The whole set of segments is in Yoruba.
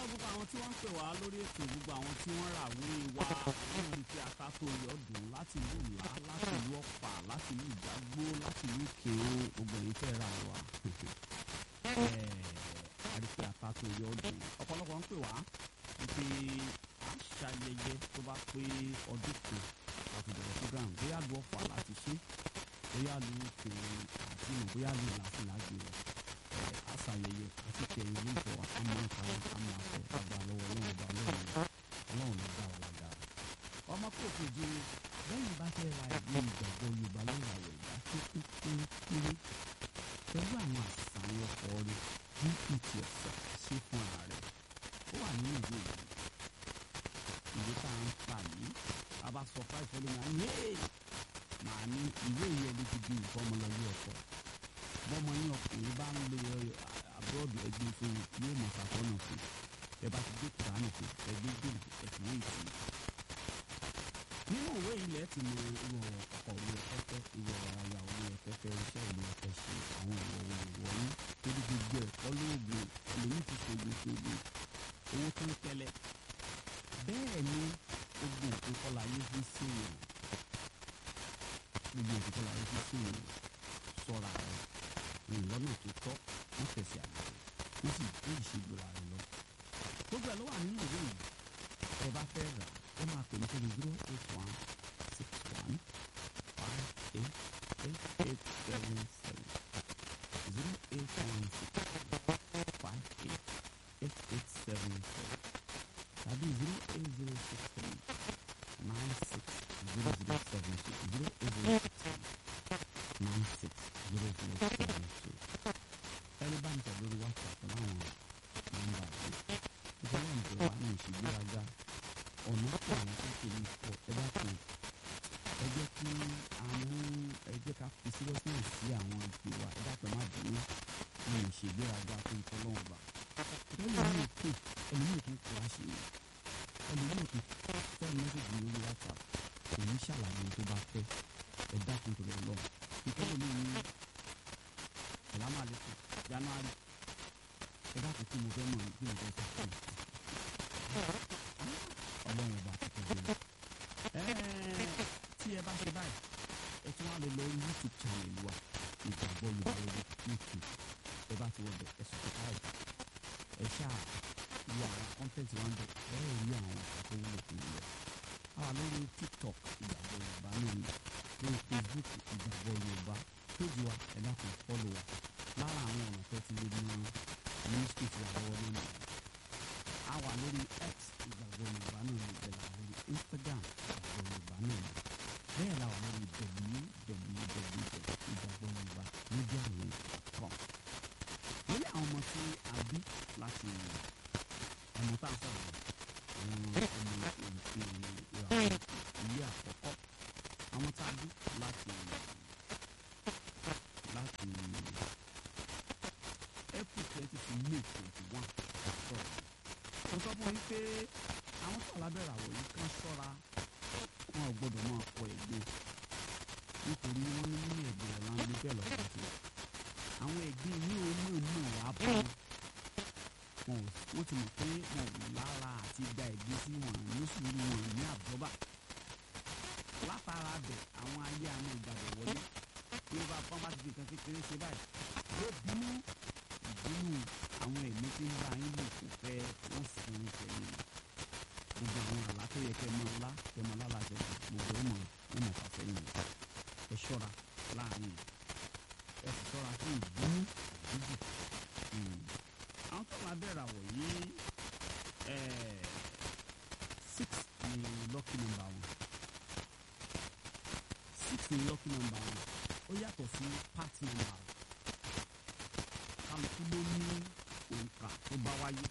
gbogbo àwọn tí wọ́n ń pè wá lórí ètò gbogbo àwọn tí wọ́n rà wí wá lórí tí akáko yọdún láti ìlú ìlá láti ìlú ọ̀pá láti ìlú ìdágbó láti ìlú ìkéwò gbogbo èyí tẹ́ ra wá àríkè akáko yọdún ọ̀pọ̀lọpọ̀ ń pè wá wípé àṣàyẹyẹ tó bá pé ọdún kan láti bẹ̀rẹ̀ program bóyá lu ọ̀pá láti ṣe bóyá lu ìkéwò àti ìmọ̀ bóyá lu ìlàsílàgbé rẹ̀ àṣàyẹyẹ àti kẹrin ní ìjọ àmọ́ ìkàwé àmọ́ àfẹ àgbà lọ́wọ́ ọlọ́run ọba ọlọ́run ọlọ́run ló dá ọ̀la dára. ọmọ kò fojú lẹ́yìn bá fẹ́ ra ìwé ìgbàgbọ́ yorùbá lórí àwọ̀ ìgbà tó kú kéré pẹ̀lú àwọn àṣàyàn ọkọ̀ rẹ̀ gpt ọ̀sẹ̀ ṣe fún ara rẹ̀ ó wà nínú ìwé yìí ìwé tá à ń kà yìí a bá sọ fáì fọlọ́ máa ń yé màá ní ìwé yìí ẹni ti di ìfọmọlọ́lé ọkọ̀ bọ́mọ yín ọkùnrin bá ń lo abúlọ́ọ̀dù ẹgbẹ́ fún yóò mọ̀ sàtọ́nà fún ẹ bá ti gbé kùránì fún ẹgbẹ́ gbèrè ẹ̀sìn wọ́n ìtì. nínú òwe ilẹ̀ ti mọ irú ọkọ̀ òwe ẹ̀fẹ́fẹ́ irú ọ̀rọ̀ aya òwe ẹ̀fẹ́fẹ́ iṣẹ́ òwe ẹ̀fẹ́ ṣe àwọn ìwọ̀ òwe ìwọ̀ ní torí gbogbo ẹ̀kọ́ lóògùn lèmi ti ṣògbè ṣògbè owó tó ń tẹ́lẹ̀ bẹ́ẹ̀ ni gbogbo nǹkan kọ́la yé fi sí ìwọ̀n gbogbo nǹkan kọ́la yé fi sí ìwọ̀n sọ́ra rẹ̀ rìn lọ́nà tó tọ́ wọ́n tẹ̀sí àgbẹ̀ wọ́n sì tó ìṣègbèrè rẹ̀ lọ. gbogbo ẹ̀ ló wà nínú ìwé yìí ẹ bá fẹ́ rà ẹ máa pè ní sórí zero eight one six one five eight eight eight seven seven zero eight one six one five eight eight eight seven seven tàbí zero eight zero six three nine six zero zero seven two zero eight zero six three nine six zero zero seven two ẹni bá ń tẹ̀ lórí whatsapp láwọn nọ́mbà yìí ìjọba ìjọba ní ìṣègbéraga ọ̀nà pọ̀ àwọn tó ṣe ní pọ̀ ẹ bá kan ẹ jẹ́ kí a mú ẹ jẹ́ ká fi seriousness sí àwọn ìpè wa ẹ dápẹ́ má bínú ní ìṣègbéraga tó ń tọ́lọ́wọ́n bá ẹlòmíì pè ẹlòmíì tó ń kọ́ àṣeyẹ ẹlòmíì tó fẹ́ mẹ́sẹ̀gì lórí whatsapp kò ní ṣàlàyé tó bá fẹ́ ẹ dákun tó lọ lọ́wọ́ ìtọ́jú mi ní salamu aleykum january ẹ bá ti kí mo fẹ́ mọ̀ bí mo fẹ́ sọ fún mi ọlọ́run ọba ti tẹ̀lé mi. tí ẹ bá ṣe báyìí ẹ tún wá lè lọ youtube channel wa ìgbàgbọ́ yorùbá lórí youtube ẹ bá ti wọ bẹ ẹ subscribe ẹ ṣáà wo àwọn content wa ń bẹ ẹ ẹ rí àwọn àkókò wúlò fún mi lọ. àwa lórí tiktok ìgbàgbọ́ yorùbá náà ni lórí facebook ìgbàgbọ́ yorùbá péjì wa ẹ dákun fọ́lọ̀ wa lára àwọn ọ̀nà tó ti lè mú ministry ti àwọ̀ nínú a wà lórí x ìgbàgbọ́ yorùbá náà ní ìbẹ̀rẹ̀ lórí instagram ìgbàgbọ́ yorùbá náà ní bẹ́ẹ̀ la wà lórí www ìgbàgbọ́ yorùbá media link com lórí àwọn ọmọ tí a bí láti ọmọ tá a sọ̀rọ̀ àwọn ọmọ ìràwọ̀ ilé àkọ́kọ́ àwọn tá a bí láti láti april twenty to may twenty one sọ̀rọ̀ mo sọ fún yín pé àwọn tó alábẹ́rẹ́ àwọ̀ yìí kan ṣọ́ra wọn ò gbọ́dọ̀ máa kọ ẹ̀gbẹ́ nítorí wọ́n ní nínú ẹ̀gbẹ́ rẹ̀ láń gbé bẹ́ẹ̀ lọ́dọ̀ sí àwọn ẹ̀gbẹ́ ní onímọ̀ wà bọ́ wọn ò wọ́n ti mọ̀ pé wọn ò lára àti gba ẹ̀gbẹ́ sí wọn ní sùúrù wọn ní àbọ́bà látara bẹ̀ àwọn ayé àwọn ìgbàgbọ́ wọlé bí ó bá bá bá ti fi kan kékeré ṣe báyìí yóò bínú ìbínú àwọn ẹ̀mí tí ń bá yín lò kò fẹ́ wọ́n sì ń sẹ́yìn gbogbo àwọn àlá tó yẹ kẹ́ mọ́ ọlá kẹ́ mọ́ ọlá láṣẹ gbogbo ó mọ̀ ó mọ̀ fà sẹ́yìn ẹ ṣọ́ra láàrin ẹ sì ṣọ́ra fún ìbínú dídì àwọn tó máa bẹ̀rẹ̀ àwọ̀ yìí six ni lucky number wọn six ni lucky number wọn ó yàtọ̀ sí part number kálukú ló ní òǹkà tó bá wáyé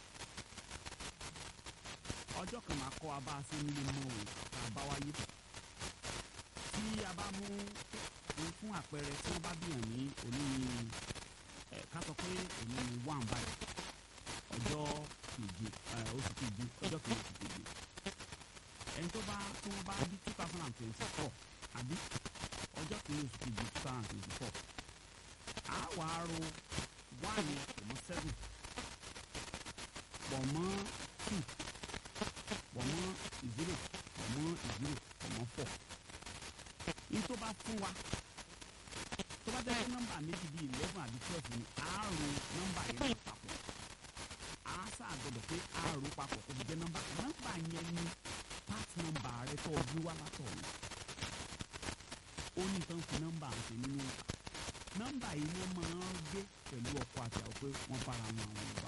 ọjọ́ kan máa kọ́ abá sí nílé mọ́ òǹkà tá a bá wáyé tí a bá mú fún àpẹẹrẹ tí wọ́n bá bíyàn ní òní ẹ̀ ká sọ pé òní ni one báyìí ọjọ́ keje oṣù keje ọjọ́ keje oṣù keje ẹni tó bá tí wọ́n bá bí two thousand and twenty four àbí ọjọ́ kìíní oṣù kejì two thousand and twenty four a wàá ro one yẹn pọ̀ mọ́ seven pọ̀ pọ̀ mọ́ two pọ̀ mọ́ zero pọ̀ mọ́ zero pọ̀ mọ́ four ní tó bá fún wa tó bá jẹ́ pé nọ́mbà méjì bíi eleven àbí twelve ni a ro nọ́mbà yẹn náà papọ̀ a sáà gbọ́dọ̀ pé a ro papọ̀ kó fi jẹ́ nọ́mbà nọ́mbà yẹn ni part nọ́mbà rẹ tó o bí wá látọ̀ ni ó ní tán fi nọ́mbà ṣe nínú ìta nọ́mbà yìí wọ́n máa ń gbé pẹ̀lú ọkọ àti àwọn pé wọ́n bára wọn àwọn ìgbà